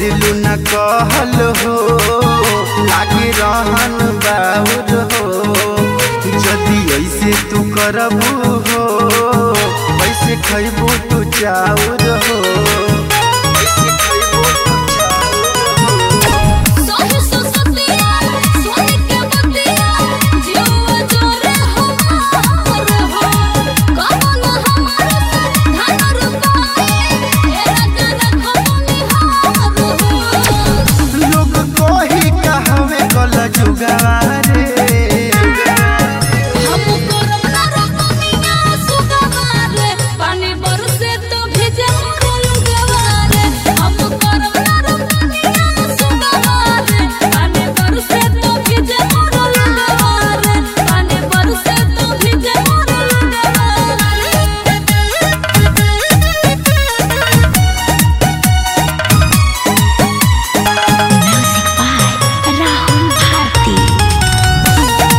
करेलू न कहल हो लागे रहन बाउर हो जदि ऐसे तू करबू हो कैसे खैबू तू चाउर हो कैसे खैबू तू चाउर हो सोहे सुसतिया सोहे के बतिया जीवा जोरे हमार हो कमल हमार धन रुपाए ए रतन खमुनि हार हो लोग कोही कहवे कल जुगारे हम करब ना रतनिया सुगवारे पानी बरसे तो भेजे मोर लुगवारे हम करब ना रतनिया सुगवारे पानी बरसे तो भेजे मोर लुगवारे पानी बरसे तो भेजे मोर Music by Rahul Bharti.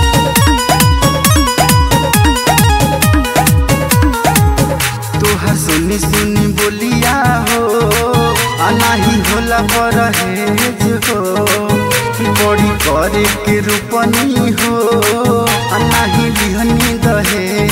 तोहर सुनी सुनी बोलिया हो अनाही होला परहेज हो बड़ी करे के रूपनी हो अनाही लिहनी दहेज